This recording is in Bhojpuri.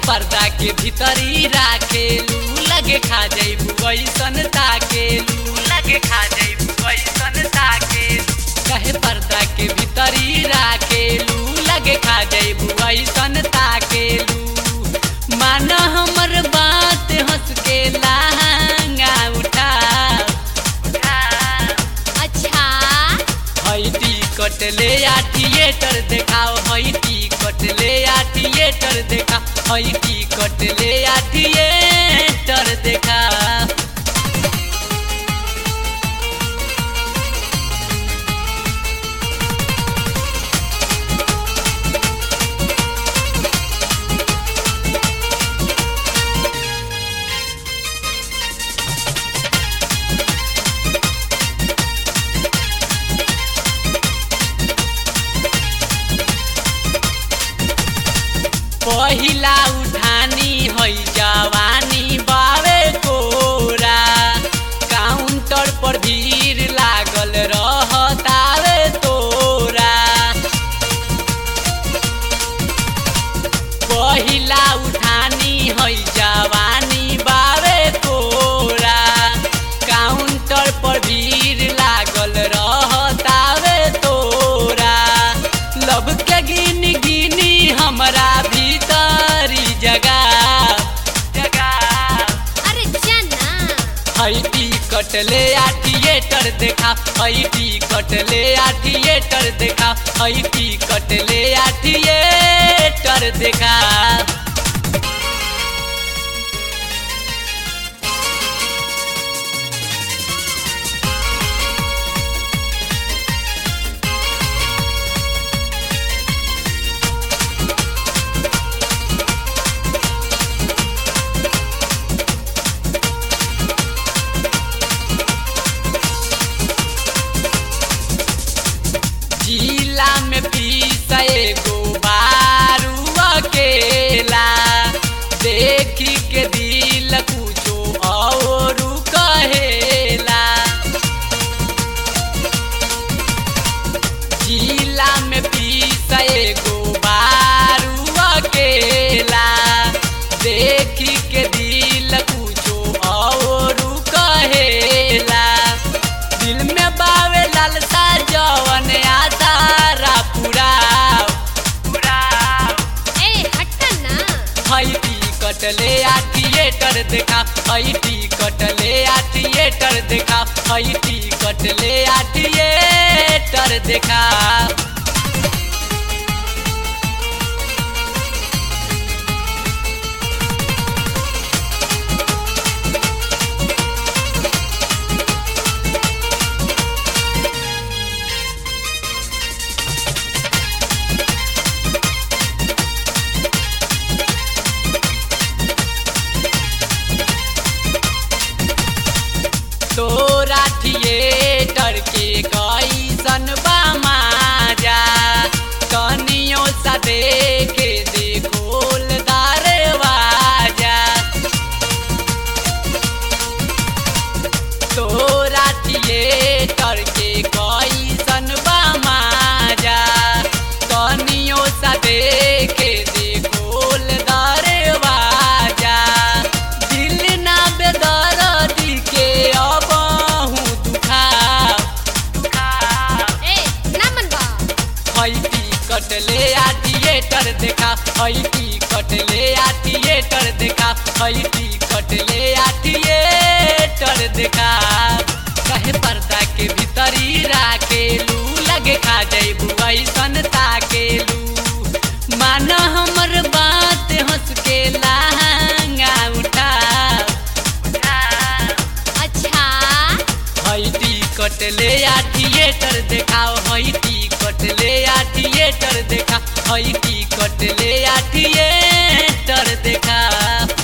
पर्दा के भीतरी राखेलू लगे खा जइबू ऐसन ताकेलू लगे खा जइबू ऐसन ताकेलू कहे पर्दा के भीतरी राखेलू लगे खा जइबू ऐसन ताकेलू मान हमर बात हंस के लहंगा उठा उठा अच्छा हई टिकट ले आ थिएटर देखाओ हई टिकट ले आ थिएटर देखा हई टिकट ले आ थिएटर देखा पहिला उठानी हई जवानी बावे कोरा काउंटर पर भीड़ लागल रहतावे तोरा पहिला उठानी हई जवानी बावे कोरा काउंटर पर भीड़ लागल रहतावे तोरा लब के गिन गिनी हमरा भीतरी जगह जगह अरे जाना हई टिकट ले आ थिएटर देखा हई टिकट ले आ थिएटर देखा हई टिकट ले आ थिएटर देखा जिला में पीस एगो बारू अकेला देखी के दिल कुछो और कहेला जिला में पीस एगो बारू अकेला देखी के दिल कुछो और कहेला दिल में बावे लालसा जवन आधारा पूरा पूरा ए हट ना हई टिकट ले आ थिएटर देखा हई टिकट ले आ थिएटर देखा हई टिकट ले आ थिएटर देखा तोरा थिएटर के कैसन बा माजा कनियो सा देखे देखोल दरवाजा तोरा थिएटर के कैसन बा माजा कनियो सा देखे देखोल दरवाजा दिल ना बेदर्दी के अबहू दुखा दुखा ए ना मनबा हई टिकट ले आ थिएटर देखा हई टिकट ले आ थिएटर देखा हई टिकट ले आ थिएटर देखा कहे पर्दा के भीतरी राखेलू लगे खा जइबू ऐसन ताकेलू मान हमर बात हंस के लहंगा उठा उठा अच्छा हई टिकट ले आ थिएटर देखाओ हई टिकट ले आ थिएटर देखा हई टिकट ले आ थिएटर देखा